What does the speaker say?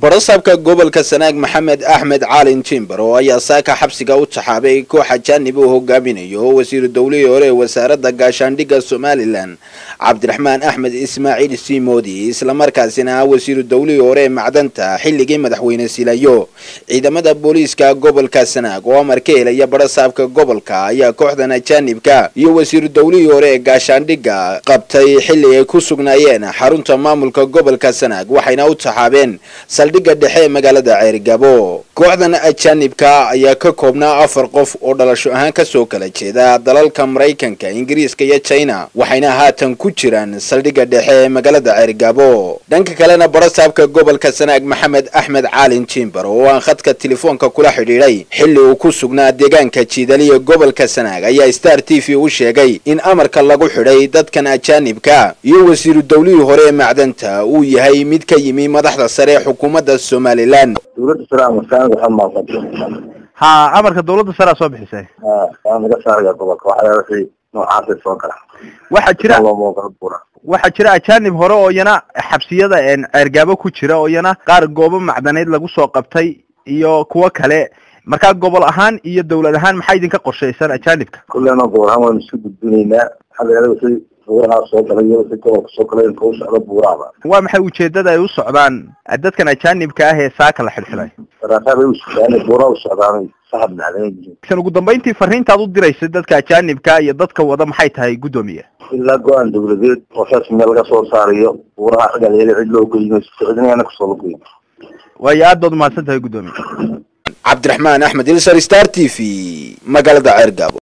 barasaabka gobolka sanaag maxamed axmed caalin jimber oo ayaa saaka xabsiga u taxaabay koox ajaanib uu hogaaminayo oo wasiiru dowlihii hore ee wasaaradda gaashaandhigga somalilan cabdiraxmaan axmed ismaaciil siimoodi islamarkaasina ah wasiiru dowlihii hore ee macdanta xilligii madaxweyne silayo ciidamada booliiska gobolka sanaag oo amar ka helaya barasaabka gobolka ayaa kooxdan ajaanibka iyo wasiiru dowlihii hore ee gaashaandhigga qabtay xilli ay ku sugnaayeen xarunta maamulka gobolka sanaag waxayna u taxaabeen saldhigga dhexe ee magaalada ceerigabo kooxdan ajaanibka ayaa ka koobnaa afar qof oo dhalasho ahaan kasoo kala jeeda dalalka maraykanka ingiriiska iyo china waxayna haatan ku jiraan saldhigga dhexe ee magaalada ceerigabo dhanka kalena barasaabka gobolka sanaag maxamed axmed caalin jimber oo aan khadka telefoonka kula xidhiidhay xilli uu ku sugnaa deegaanka jiidaliya gobolka sanaag ayaa star t v u sheegay in amarka lagu xidhay dadkan ajaanibka iyo wasiiru dowlihii hore ee macdanta uu yahay mid ka yimi madaxda sare ee xukuumadda somalilan dawladda sare ama saanad waxaa maaqan ha amarka dawladda sarea soo bixisay ha waa naga saaraya gobolka waxaa wixii noocaasay soo gala waxaa jira looma ogala buura waxaa jira ajaanib hore oo iyana xabsiyada ceergaabo ku jira oo iyana qaar goobo macdaneyd lagu soo qabtay iyo kuwo kale markaa gobol ahaan iyo dawlad ahaan maxaa idinka qorshaysan ajaanibka kullena gobol ahaan waynu isu gudbinaynaa xalleeda si buurahaa soo galay iyo si gobolka soo galay inka u socdo buuraaba waa maxay ujeedada ay u socdaan dadkan ajaanibka ah ee saaka la xidhxidhay saraasaad ay u socdaan buuraha u socdaanay sahab dhacdan yihiin san ugu dambayntii fariintaad u diraysa dadka ajaanibka iyo dadka wada maxay tahay guddoomiye ilaa go-aan dawladeed oo rasmiga laga soo saarayo buuraha cigalyeele cid loo goyno cidinana kasoo la goyn waayo aad baad umahadsan tahay guddoomiye cabdiraxmaan axmed ilsar star t v magaalada ceergabo